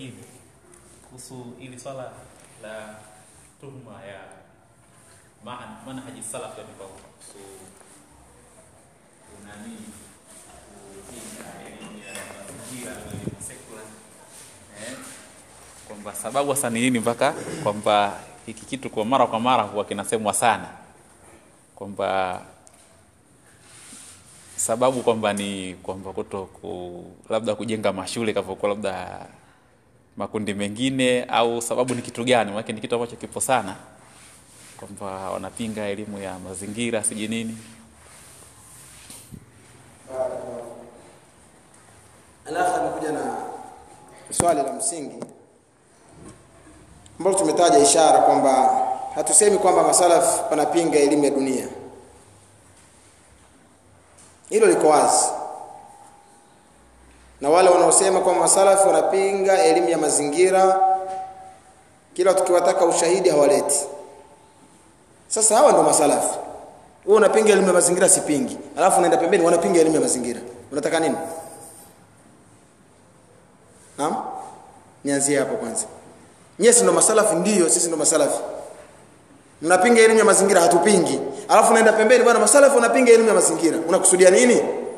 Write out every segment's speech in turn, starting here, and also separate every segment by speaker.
Speaker 1: lingine kuhusu ili swala la tuhuma ya ma- manhaji salaf yani kwa kuhusu unani kupinga elimu ya mazingira na elimu secular eh, kwamba sababu hasa ni nini mpaka kwamba hiki kitu kwa mara kwa mara huwa kinasemwa sana kwamba sababu kwamba ni kwamba kuto ku, labda kujenga mashule kavokuwa labda makundi mengine au sababu ni kitu gani maanake ni kitu ambacho kipo sana kwamba wanapinga elimu ya mazingira sijui nini
Speaker 2: Alafu amekuja na swali la msingi ambalo tumetaja ishara kwamba hatusemi kwamba masalaf wanapinga elimu ya dunia. Hilo liko wazi, na wale wanaosema kwamba masalaf wanapinga elimu ya mazingira, kila tukiwataka ushahidi hawaleti. Sasa hawa ndio masalafu. Wewe unapinga elimu ya mazingira, sipingi, alafu unaenda pembeni, wanapinga elimu ya mazingira. Unataka nini? Naam? Nianzie hapo kwanza. Nyie si ndo masalafi ndio, sisi ndo masalafi. Mnapinga elimu ya mazingira hatupingi. Alafu unaenda pembeni bwana masalafi wanapinga elimu ya mazingira. Unakusudia nini?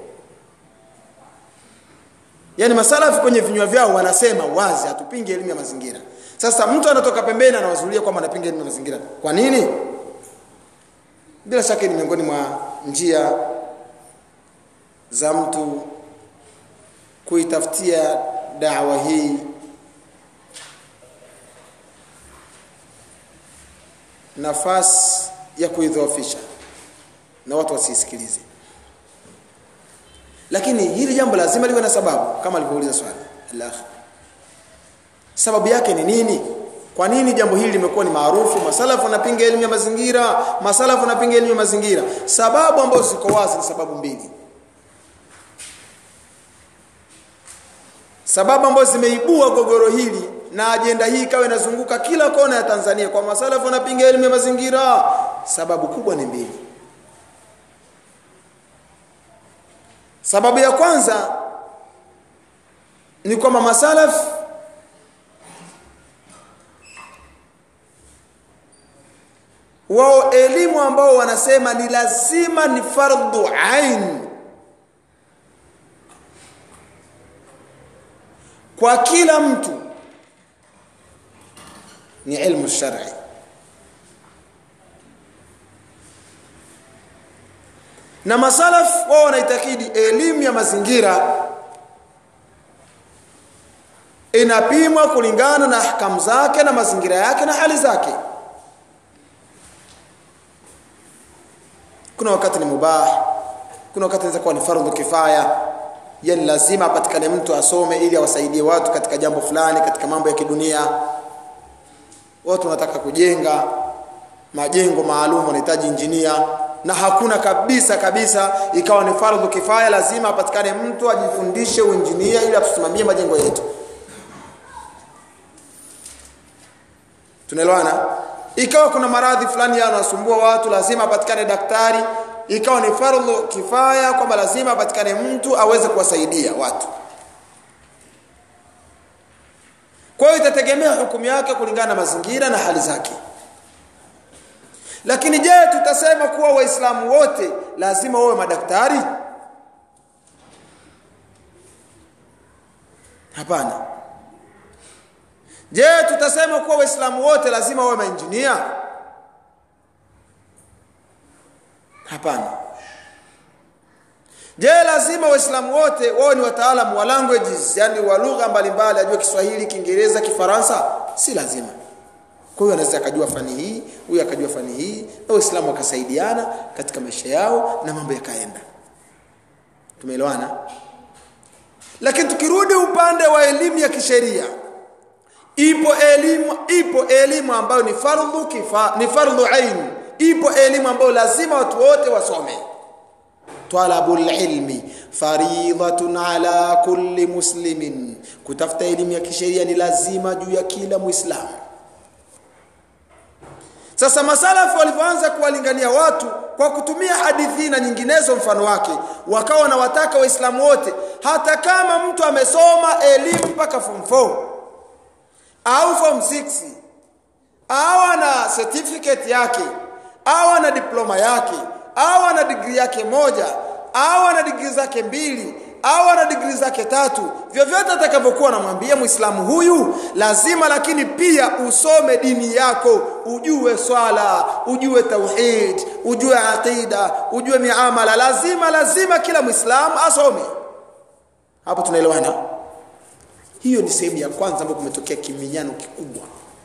Speaker 2: Yaani masalafi kwenye vinywa vyao wanasema wazi hatupingi elimu ya mazingira. Sasa mtu anatoka pembeni anawazulia kwamba anapinga elimu ya mazingira. Kwa nini? Bila shaka ni miongoni mwa njia za mtu kuitafutia dawa hii nafasi ya kuidhoofisha na watu wasisikilize lakini hili jambo lazima liwe na sababu kama alivyouliza swali Allah sababu yake ni nini kwa nini jambo hili limekuwa ni maarufu masalafu wanapinga elimu ya mazingira masalafu wanapinga elimu ya mazingira sababu ambazo ziko wazi ni sababu mbili sababu ambazo zimeibua gogoro hili na ajenda hii ikawa inazunguka kila kona ya Tanzania kwa masalafu wanapinga elimu ya mazingira sababu kubwa ni mbili sababu ya kwanza ni kwamba masalaf wao elimu ambao wanasema ni lazima ni fardhu ain kwa kila mtu ni ilmu shar'i na masalaf wao wanaitakidi elimu ya mazingira inapimwa kulingana na ahkamu zake na mazingira yake na hali zake kuna wakati ni mubah kuna wakati inaweza kuwa ni fardhu kifaya yani lazima apatikane mtu asome ili awasaidie watu katika jambo fulani katika mambo ya kidunia watu wanataka kujenga majengo maalum wanahitaji injinia na hakuna kabisa kabisa ikawa ni fardhu kifaya lazima apatikane mtu ajifundishe uinjinia ili atusimamie majengo yetu tunaelewana ikawa kuna maradhi fulani yanasumbua watu lazima apatikane daktari ikawa ni fardhu kifaya kwamba lazima apatikane mtu aweze kuwasaidia watu kwa hiyo itategemea hukumu yake kulingana na mazingira na hali zake lakini je tutasema kuwa waislamu wote lazima wawe madaktari hapana je tutasema kuwa waislamu wote lazima wawe mainjinia hapana je lazima waislamu wote wawe ni wataalamu wa languages yani wa lugha mbalimbali ajue kiswahili kiingereza kifaransa si lazima kwa hiyo anaweza akajua fani hii huyu akajua fani hii na waislamu wakasaidiana katika maisha yao na mambo yakaenda tumeelewana lakini tukirudi upande wa elimu ya kisheria ipo elimu ipo elimu ambayo ni fardhu kifa ni fardhu ain ipo elimu ambayo lazima watu wote wasome talabul ilmi faridatun ala kulli muslimin kutafuta elimu ya kisheria ni lazima juu ya kila muislamu sasa masalafu walivyoanza kuwalingania watu kwa kutumia hadithi na nyinginezo mfano wake wakawa wanawataka waislamu wote hata kama mtu amesoma elimu mpaka form 4 au form 6 au ana certificate yake au ana diploma yake au ana degree yake moja au ana degree zake mbili au ana degree zake tatu vyovyote atakavyokuwa namwambia muislamu huyu lazima lakini pia usome dini yako ujue swala ujue tauhid ujue aqida ujue miamala lazima lazima kila muislamu asome hapo tunaelewana hiyo ni sehemu ya kwanza ambayo kumetokea kiminyano kikubwa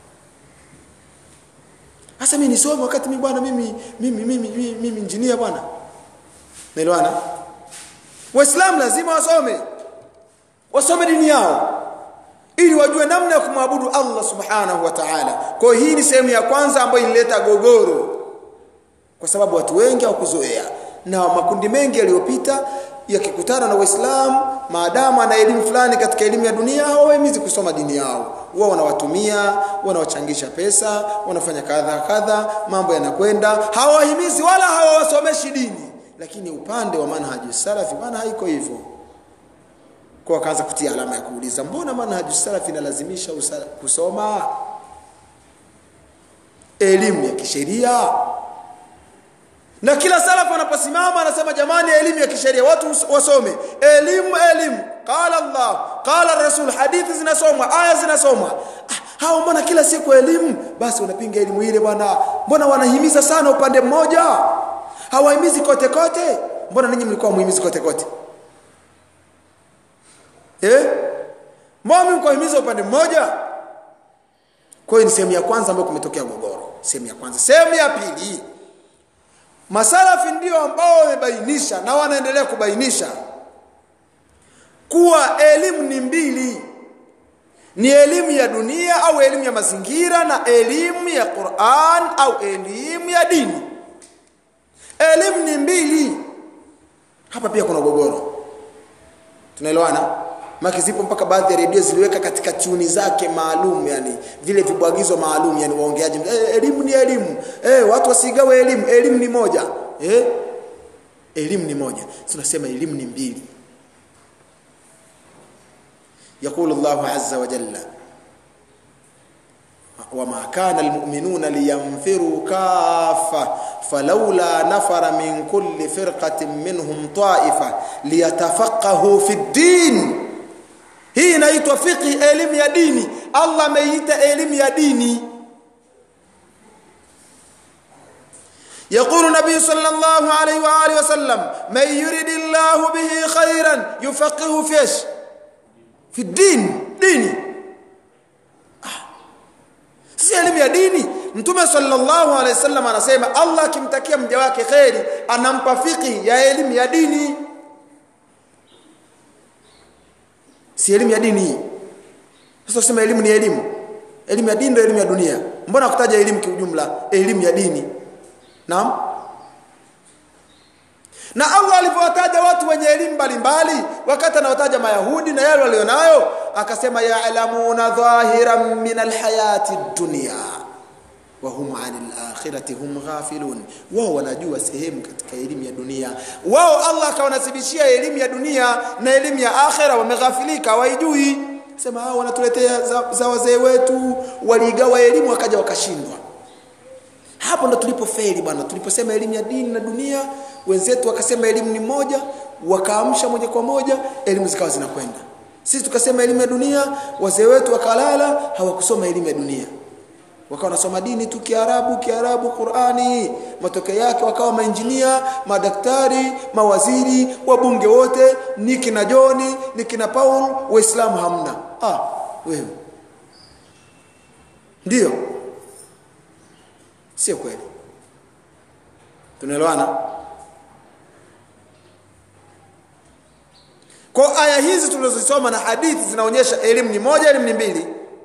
Speaker 2: sasa mimi nisome wakati mimi bwana mimi mimi mimi mimi, mimi injinia bwana naelewana waislamu lazima wasome wasome dini yao ili wajue namna ya kumwabudu Allah subhanahu wa ta'ala kwa hiyo hii ni sehemu ya kwanza ambayo ilileta gogoro kwa sababu watu wengi hawakuzoea na makundi mengi yaliyopita yakikutana na waislamu maadamu ana elimu fulani katika elimu ya dunia hawahimizi kusoma dini yao wao wanawatumia wanawachangisha pesa wanafanya kadha kadha mambo yanakwenda hawahimizi wala hawawasomeshi dini lakini upande wa manhaji salafi bwana haiko hivyo kwa akaanza kutia alama ya kuuliza mbona manhaji salafi inalazimisha kusoma elimu ya kisheria na kila salafu anaposimama anasema jamani elimu ya kisheria watu wasome elimu elimu qala Allah qala rasul hadithi zinasomwa aya zinasomwa ah, hao mbona kila siku elimu basi unapinga elimu ile bwana mbona wanahimiza sana upande mmoja hawahimizi kote kote mbona ninyi mlikuwa muhimizi kote kote eh mbona mlikuwa upande mmoja kwa hiyo ni sehemu ya kwanza ambayo kumetokea gogoro sehemu ya kwanza sehemu ya pili masalafi ndio ambao wamebainisha na wanaendelea kubainisha kuwa elimu ni mbili ni elimu ya dunia au elimu ya mazingira na elimu ya Qur'an au elimu ya dini elimu ni mbili hapa pia kuna gogoro tunaelewana maki zipo mpaka baadhi ya redio ziliweka katika tuni zake maalum yani vile vibwagizo maalum yani waongeaji eh, elimu ni elimu eh, watu wasigawe elimu elimu ni moja eh? elimu ni moja tunasema elimu ni mbili يقول الله عز وجل وما كان المؤمنون لينفروا كافة فلولا نفر من كل فرقة منهم طائفة ليتفقهوا في الدين hii inaitwa fiqhi elimu ya dini Allah ameita elimu ya dini يقول النبي صلى الله عليه واله وسلم من يريد الله به خيرا يفقهه في ايش في الدين ديني si elimu ya dini mtume sallallahu alaihi wasallam anasema Allah akimtakia mja wake kheri anampa fiqhi ya elimu ya dini si elimu ya dini hii sasa usema elimu ni elimu elimu ya dini ndio elimu ya dunia mbona kutaja elimu kiujumla elimu ya dini naam na Allah alipowataja watu wenye elimu mbalimbali wakati anawataja mayahudi na yale walionayo akasema ya'lamuna dhahiran min alhayati dunya wa hum 'anil akhirati hum ghafilun wao wanajua sehemu katika elimu ya dunia wao Allah akawanasibishia elimu ya dunia na elimu ya akhira wameghafilika waijui sema hao wanatuletea za, za wazee wetu waligawa elimu wakaja wakashindwa hapo ndo tulipofeli bwana tuliposema elimu ya dini na dunia wenzetu wakasema elimu ni moja wakaamsha moja kwa moja elimu zikawa zinakwenda sisi tukasema elimu ya dunia wazee wetu wakalala hawakusoma elimu ya dunia wakawa wanasoma dini tu kiarabu kiarabu qurani matokeo yake wakawa mainjinia madaktari mawaziri wabunge wote ni kina joni ni kina paul waislamu hamna ah wewe ndio sio kweli tunaelewana kwa aya hizi tulizosoma na hadithi zinaonyesha elimu ni moja elimu ni mbili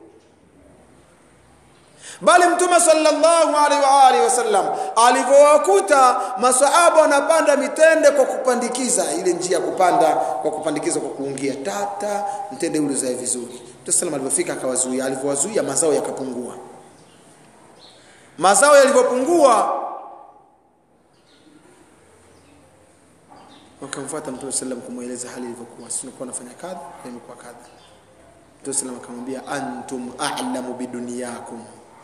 Speaker 2: bali mtume sallallahu alaihi wa alihi wasallam alivyowakuta masahaba wanapanda mitende kwa kupandikiza ile njia ya kupanda kwa kupandikiza kwa kuungia tata mtende ule uzae vizuri mtume sallam alipofika akawazuia alivyowazuia mazao yakapungua mazao yalivyopungua wakamfuata mtume sallam kumweleza hali ilivyokuwa sisi tulikuwa nafanya kadha na imekuwa kadha Mtume sallam akamwambia antum a'lamu biduniyakum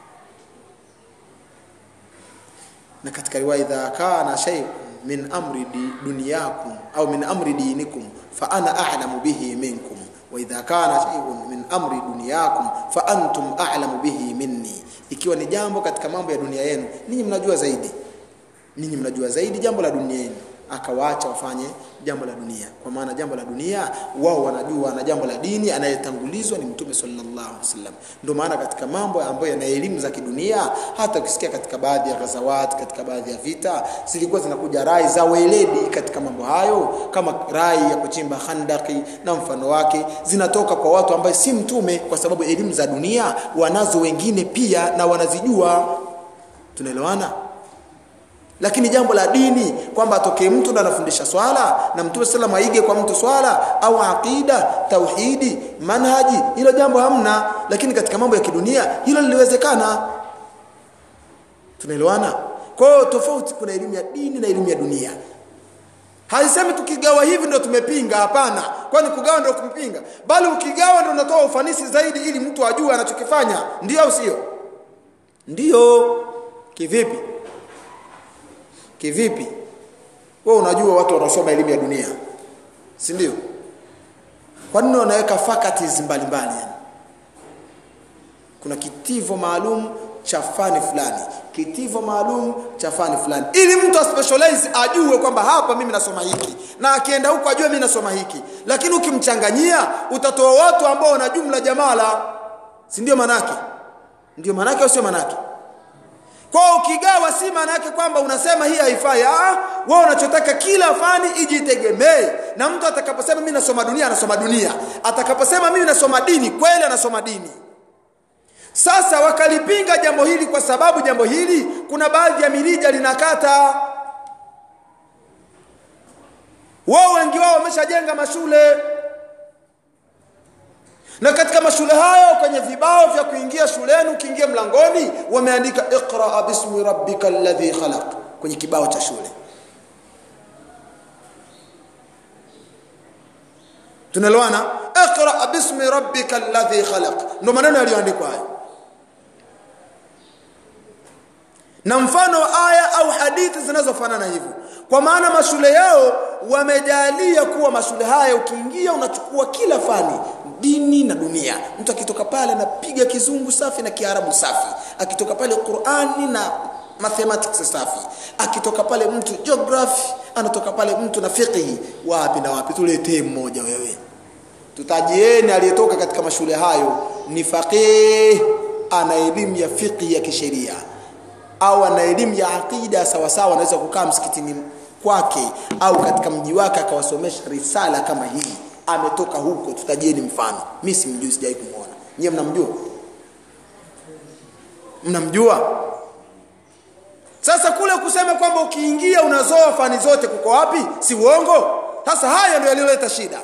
Speaker 2: na katika riwaya idha kana shay min amri di- dunyakum au min amri dinikum fa ana a'lamu bihi minkum wa idha kana shay'un min amri dunyakum fa antum a'lamu bihi minni ikiwa ni jambo katika mambo ya dunia yenu ninyi mnajua zaidi ninyi mnajua zaidi jambo la dunia yenu akawaacha wafanye jambo la dunia kwa maana jambo la dunia wao wanajua na jambo la dini anayetangulizwa ni mtume sallallahu alaihi wasallam ndio maana katika mambo ambayo yana elimu za kidunia hata ukisikia katika baadhi ya ghazawat katika baadhi ya vita zilikuwa zinakuja rai za weledi katika mambo hayo kama rai ya kuchimba handaki na mfano wake zinatoka kwa watu ambaye si mtume kwa sababu elimu za dunia wanazo wengine pia na wanazijua tunaelewana lakini jambo la dini kwamba atokee mtu ndo anafundisha swala na mtume sallam aige kwa mtu swala au aqida tauhidi manhaji hilo jambo hamna lakini katika mambo ya kidunia hilo liliwezekana tunaelewana kwa hiyo tofauti kuna elimu ya dini na elimu ya dunia haisemi tukigawa hivi ndo tumepinga hapana kwani kugawa ndo kumpinga bali ukigawa ndo unatoa ufanisi zaidi ili mtu ajue anachokifanya ndio au sio ndio kivipi kivipi wewe unajua watu wanaosoma elimu ya dunia si ndio kwa nini wanaweka faculties mbalimbali yani kuna kitivo maalum cha fani fulani kitivo maalum cha fani fulani ili mtu aspecialize ajue kwamba hapa mimi nasoma hiki na akienda huko ajue mimi nasoma hiki lakini ukimchanganyia utatoa watu ambao wana jumla jamala si ndio manake ndio manake au sio manake kwa ukigawa si maana yake kwamba unasema hii haifai ah wewe unachotaka kila fani ijitegemee na mtu atakaposema mimi nasoma dunia anasoma dunia atakaposema mimi nasoma dini kweli anasoma dini sasa wakalipinga jambo hili kwa sababu jambo hili kuna baadhi ya mirija linakata wao wengi wao wameshajenga mashule na katika mashule hayo kwenye vibao vya kuingia shuleni ukiingia mlangoni wameandika iqra bismi rabbika alladhi khalaq kwenye kibao cha shule tunalewana iqra bismi rabbika alladhi khalaq ndio maneno yaliyoandikwa hayo na mfano wa aya au hadithi zinazofanana hivyo kwa maana mashule yao wamejalia kuwa mashule haya ukiingia unachukua kila fani dini na dunia mtu akitoka pale anapiga kizungu safi na kiarabu safi akitoka pale qurani na mathematics safi akitoka pale mtu geography anatoka pale mtu na fiqhi wapi na wapi tuletee mmoja wewe tutajieni aliyetoka katika mashule hayo ni faqih ana elimu ya fiqhi ya kisheria au ana elimu ya aqida sawa sawa anaweza kukaa msikitini kwake au katika mji wake akawasomesha risala kama hii ametoka huko tutajieni mfano mimi simjui sijai kumuona nyie mnamjua mnamjua sasa kule kusema kwamba ukiingia unazoa fani zote kuko wapi si uongo sasa haya ndio yaliyoleta shida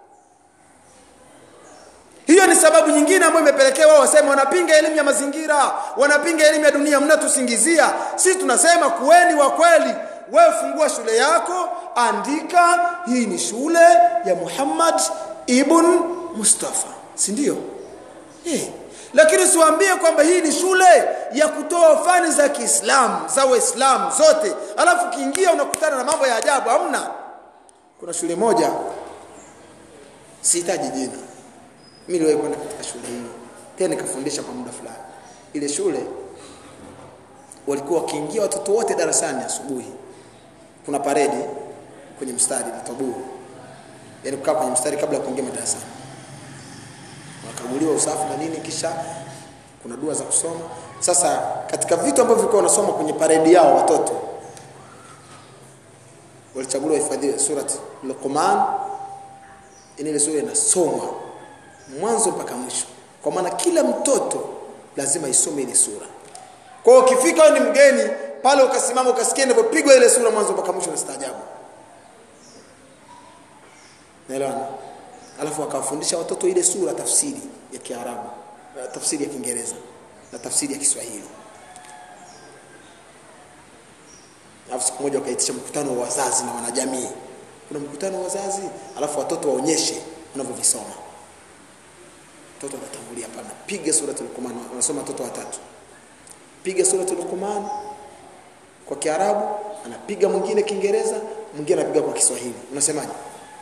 Speaker 2: hiyo ni sababu nyingine ambayo imepelekea wao waseme wanapinga elimu ya mazingira wanapinga elimu ya dunia mnatusingizia sisi tunasema kuweni wa kweli wewe fungua shule yako andika hii ni shule ya Muhammad ibn Mustafa si ndio eh lakini usiwaambie kwamba hii ni shule ya kutoa fani za Kiislamu za Waislamu zote alafu ukiingia unakutana na mambo ya ajabu hamna kuna shule moja sihitaji jina mimi niliwahi kwenda katika shule hii tena nikafundisha kwa muda fulani ile shule walikuwa wakiingia watoto wote darasani asubuhi kuna paredi kwenye mstari na tabuu yani kukaa kwenye mstari kabla ya kuingia madarasani wakaguliwa usafi na nini kisha kuna dua za kusoma sasa katika vitu ambavyo vilikuwa wanasoma kwenye paredi yao watoto walichaguliwa hifadhi surati Luqman ile sura inasomwa mwanzo mpaka mwisho kwa maana kila mtoto lazima isome ile sura kwa hiyo ukifika wewe ni mgeni pale ukasimama ukasikia inavyopigwa ile sura mwanzo mpaka mwisho unastaajabu naelewana alafu akawafundisha watoto ile sura tafsiri ya Kiarabu tafsiri ya Kiingereza na tafsiri ya Kiswahili alafu siku moja wakaitisha mkutano wa wazazi na wanajamii kuna mkutano wa wazazi alafu watoto waonyeshe wanavyovisoma mtoto anatangulia pale piga suratul Luqman anasoma watoto watatu piga suratul Luqman kwa Kiarabu anapiga mwingine Kiingereza mwingine anapiga kwa Kiswahili unasemaje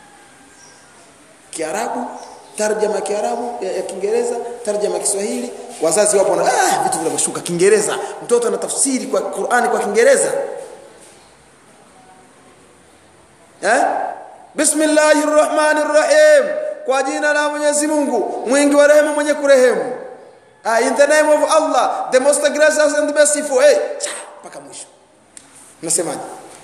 Speaker 2: Kiarabu tarjama ya Kiarabu ya, ya Kiingereza tarjama ya Kiswahili wazazi wapo na ah, vitu vinavyoshuka Kiingereza mtoto anatafsiri kwa Qur'ani kwa Kiingereza eh Bismillahir Rahmanir Rahim kwa jina la Mwenyezi Mungu mwingi wa rehema mwenye kurehemu ah, in the name of Allah the most gracious and merciful hey mpaka mwisho unasemaje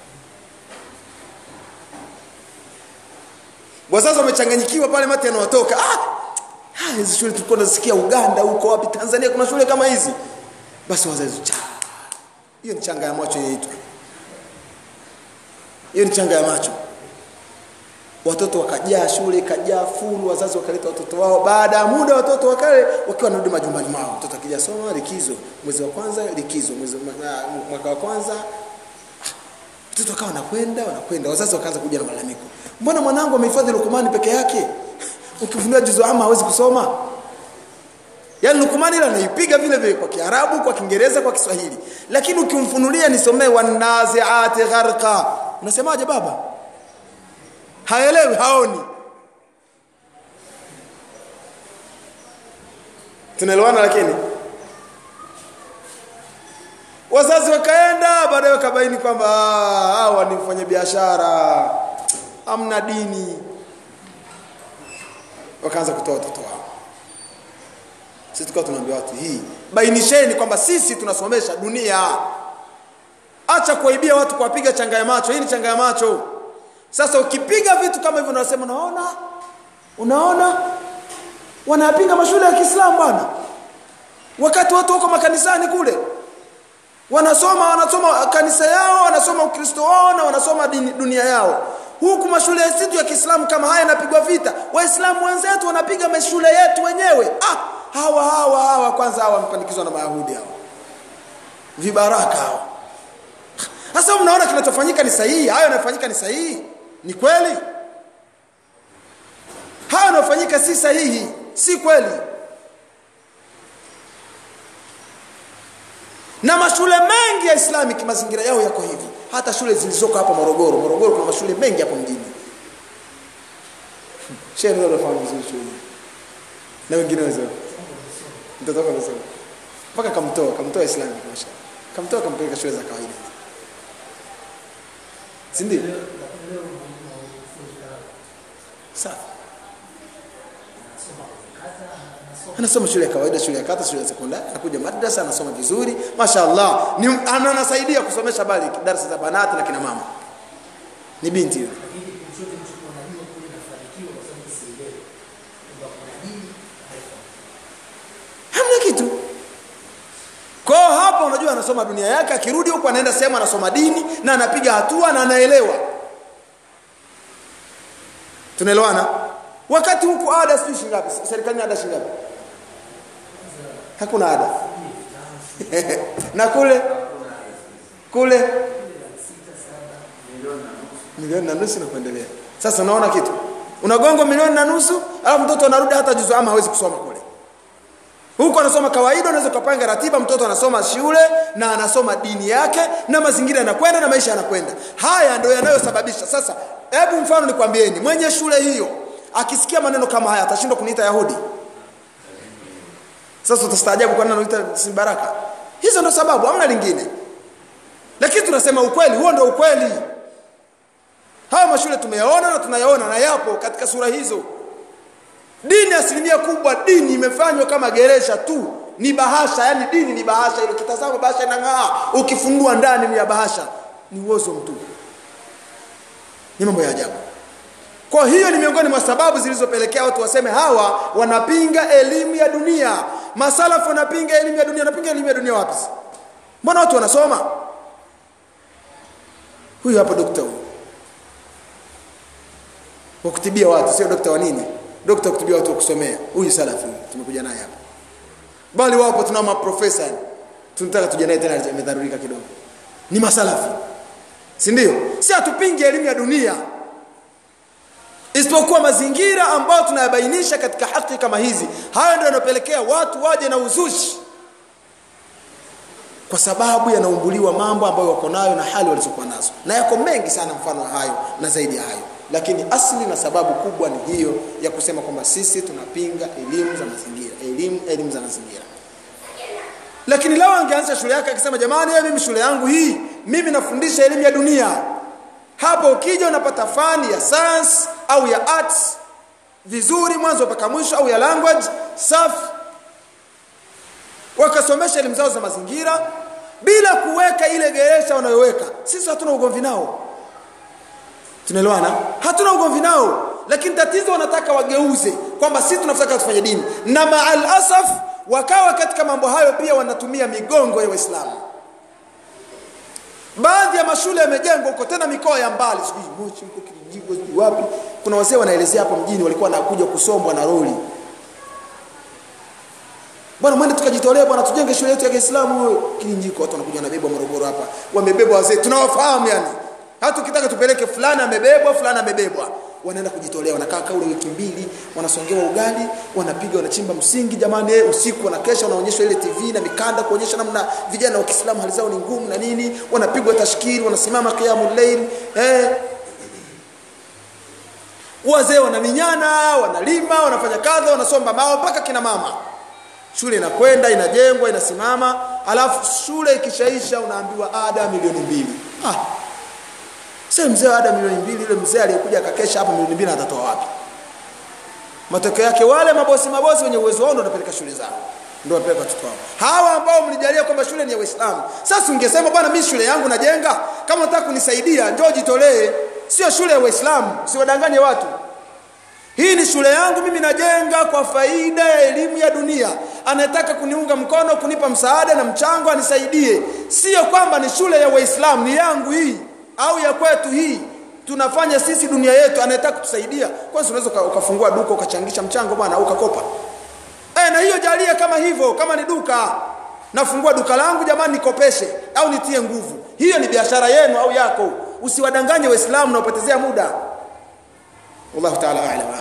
Speaker 2: wazazi wamechanganyikiwa pale mate yanawatoka ah ah hizi shule tulikuwa tunasikia Uganda huko wapi Tanzania kuna shule kama hizi basi wazazi cha hiyo ni changa ya macho inaitwa hiyo ni changa ya macho watoto wakajaa shule ikajaa fulu wazazi wakaleta watoto wao baada ya muda watoto wakale wakiwa wanarudi majumbani mwao mtoto akija soma likizo mwezi wa kwanza likizo mwezi mwaka wa kwanza mtoto akawa anakwenda wanakwenda wazazi wakaanza kuja na malalamiko mbona mwanangu amehifadhi lukumani peke yake ukifunua juzu ama hawezi kusoma yaani lukumani ile anaipiga vile vile kwa kiarabu kwa kiingereza kwa kiswahili lakini ukimfunulia nisomee wanaziati gharqa unasemaje baba haelewi haoni tunaelewana lakini wazazi wakaenda baadaye wakabaini kwamba hawa ni mfanya biashara amna dini wakaanza kutoa watoto wao sisi tukawa tunaambia watu hii bainisheni kwamba sisi tunasomesha dunia acha kuwaibia watu kuwapiga changa ya macho hii ni changa ya macho sasa ukipiga vitu kama hivyo unasema unaona unaona wanayapinga mashule ya Kiislamu bwana wakati watu wako makanisani kule wanasoma wanasoma kanisa yao wanasoma ukristo wao na wanasoma dini, dunia yao huku mashule yetu ya Kiislamu kama haya yanapigwa vita waislamu wenzetu wanapiga mashule yetu wenyewe ah hawa hawa hawa kwanza hawa wamepandikizwa na mayahudi hawa vibaraka hawa sasa mnaona kinachofanyika ni sahihi hayo yanayofanyika ni sahihi ni kweli hayo yanayofanyika si sahihi si kweli na mashule mengi ya Islamic mazingira yao yako hivi hata shule zilizoko hapa Morogoro Morogoro kuna mashule mengi hapo mjini shehe ndio anafahamu vizuri shule na wengine wazao mtoto wako anasema mpaka kamtoa kamtoa Islamic masha kamtoa kampeleka shule za kawaida si ndio sawa anasoma shule ya kawaida shule ya kata shule ya sekondari anakuja madrasa anasoma vizuri mashaallah ni anasaidia kusomesha bali darasa za banati na kina mama ni binti yule hamna kitu kwa hapo unajua anasoma dunia yake akirudi huko anaenda sehemu anasoma dini na anapiga hatua na anaelewa tunaelewana wakati huku ada sijui shingapi serikali ada shingapi hakuna ada na kule kule milioni na nusu na kuendelea sasa unaona kitu unagonga milioni na nusu alafu mtoto anarudi hata juzu ama hawezi kusoma kule huko anasoma kawaida unaweza kupanga ratiba mtoto anasoma shule na anasoma dini yake na mazingira yanakwenda na maisha yanakwenda haya ndio yanayosababisha sasa hebu mfano nikwambieni mwenye shule hiyo akisikia maneno kama haya atashindwa kuniita yahudi sasa utastaajabu kwa nini anaita si baraka hizo ndo sababu hamna lingine lakini tunasema ukweli huo ndo ukweli haya mashule tumeyaona na tunayaona na yapo katika sura hizo dini asilimia kubwa dini imefanywa kama geresha tu ni bahasha yani dini ni bahasha ile ukitazama bahasha inang'aa ukifungua ndani ni ya bahasha ni uozo mtupu ni mambo ya ajabu kwa hiyo ni miongoni mwa sababu zilizopelekea watu waseme hawa wanapinga elimu ya dunia masalafu wanapinga elimu ya dunia wanapinga elimu ya dunia wapi mbona watu wanasoma huyu hapa dokta huyu wa kutibia watu sio dokta wa nini dokta wa kutibia watu wa kusomea huyu salafi tumekuja naye hapa bali wapo tunao maprofesa tunataka tuje naye tena amedharurika kidogo ni masalafi si ndio si hatupingi elimu ya dunia isipokuwa mazingira ambayo tunayabainisha katika haki kama hizi hayo ndio yanapelekea watu waje na uzushi kwa sababu yanaumbuliwa mambo ambayo wako nayo na hali walizokuwa nazo na yako mengi sana mfano wa hayo na zaidi ya hayo lakini asli na sababu kubwa ni hiyo ya kusema kwamba sisi tunapinga elimu za mazingira elimu elimu za mazingira lakini lao angeanza shule yake akisema jamani wewe mimi shule yangu hii mimi nafundisha elimu ya dunia hapo ukija unapata fani ya science au ya arts vizuri mwanzo mpaka mwisho au ya language safi wakasomesha elimu zao za mazingira bila kuweka ile geresha wanayoweka sisi hatuna ugomvi nao tunaelewana hatuna ugomvi nao lakini tatizo wanataka wageuze kwamba sisi tunataka tufanye dini na maal asaf wakawa katika mambo hayo pia wanatumia migongo ya waislamu baadhi ya mashule yamejengwa huko tena mikoa ya mbali sijui moshi huko kijijini sijui wapi kuna wazee wanaelezea hapo mjini walikuwa wanakuja kusombwa na roli bwana mwende tukajitolea bwana tujenge shule yetu ya Kiislamu Kilinjiko watu wanakuja na bebwa Morogoro hapa wamebebwa wazee tunawafahamu yani hata ukitaka tupeleke fulani amebebwa fulani amebebwa wanaenda kujitolea wanakaa kaule wiki mbili wanasongewa ugali wanapiga wanachimba msingi jamani eh, usiku wanakesha wanaonyeshwa ile TV na mikanda kuonyesha namna vijana wa Kiislamu hali zao ni ngumu na nini wanapigwa tashkiri wanasimama qiyamul layl eh wazee wanaminyana wanalima wanafanya kadha wanasomba mao mpaka kina mama shule inakwenda inajengwa inasimama alafu shule ikishaisha unaambiwa ada milioni mbili ah. sasa mzee ada milioni mbili yule mzee aliyekuja akakesha hapa milioni mbili atatoa wapi matokeo yake wale mabosi mabosi wenye uwezo wao ndio wanapeleka shule zao ndio wanapeleka watoto wao hawa ambao mlijalia kwamba shule ni ya Uislamu sasa ungesema bwana mimi shule yangu najenga kama unataka kunisaidia njoo jitolee sio shule ya Uislamu siwadanganye watu hii ni shule yangu mimi najenga kwa faida ya elimu ya dunia anayetaka kuniunga mkono kunipa msaada na mchango anisaidie sio kwamba ni shule ya waislamu ni yangu hii au ya kwetu hii tunafanya sisi dunia yetu anayetaka kutusaidia kwanza unaweza ukafungua duka ukachangisha mchango bwana au ukakopa e, na hiyo jalia kama hivyo kama ni duka nafungua duka langu jamani nikopeshe au nitie nguvu hiyo ni biashara yenu au yako usiwadanganye waislamu na upotezea muda wallahu ta'ala a'lam